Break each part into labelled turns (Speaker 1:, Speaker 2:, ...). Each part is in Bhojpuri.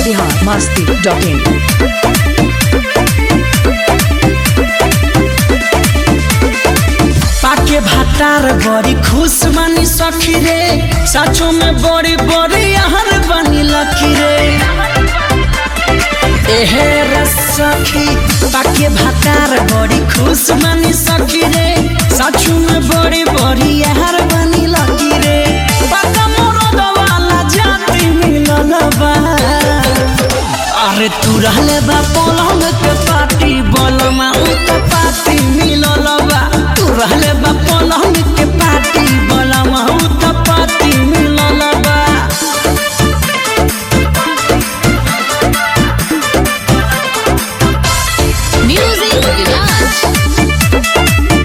Speaker 1: बिहार मस्ती डॉट इन
Speaker 2: पाके भातार बड़ी खुश मानी सखी रे सचो में बड़ी बड़ी आहर बनी लखी रे एहे रे सखी पाके भातार बड़ी खुश मानी सखी रे सचो में बड़ी बड़ी आहर बनी लखी रे पाका मोरद वाला जाति मिलल बा अरे तू रहले बा पलंग के पार्टी बलमा उत पार्टी मिलल बा तू रहले बा पलंग के पार्टी बलमा उत पार्टी मिलल बा
Speaker 3: Music Village.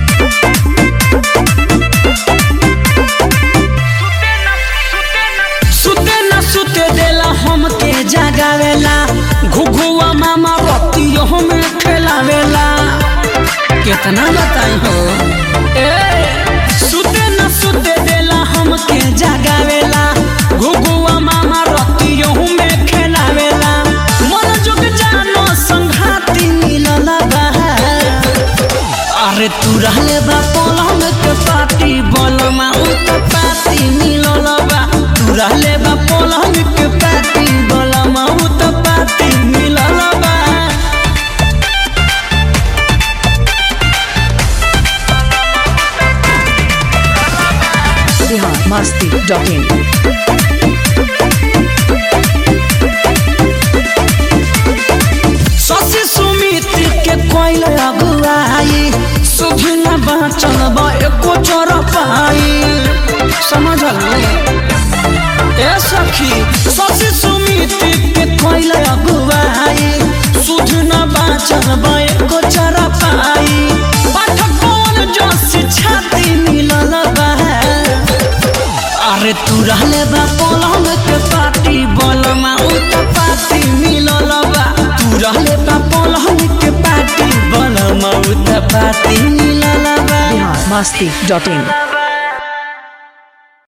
Speaker 2: सुते न सुते देला हमके जगावेला घुघुआ मामा रतियो में खेलावेला कितना बताई हो ए सुते न सुते देला हमके जगावेला घुघुआ मामा रतियो में खेलावेला मन जुग जानो संघाती मिलल बा अरे तू रहले बा पलंग के पार्टी बलमा उत पार्टी मिलल बा तू रहले बा पलंग के पार्टी बलमा उत पार्टी मिलल बा
Speaker 1: बिहार मस्ती डॉट इन
Speaker 2: शशि सुमित के कोइल अगुआई सुधी न बाचल बा एको चोर पाई समझल ए सखी शशि सुमित के कोइल अगुआई सुधी न बाचल बा एको चोर पाई पाठक कौन जो छाती मिलल बा अरे तू रहले बा पलंग के पार्टी बलमा उत पार्टी मिलल बा तू रहले बा पलंग के पार्टी बलमा उत पार्टी मिलल बा
Speaker 1: बिहार मस्ती डॉट इन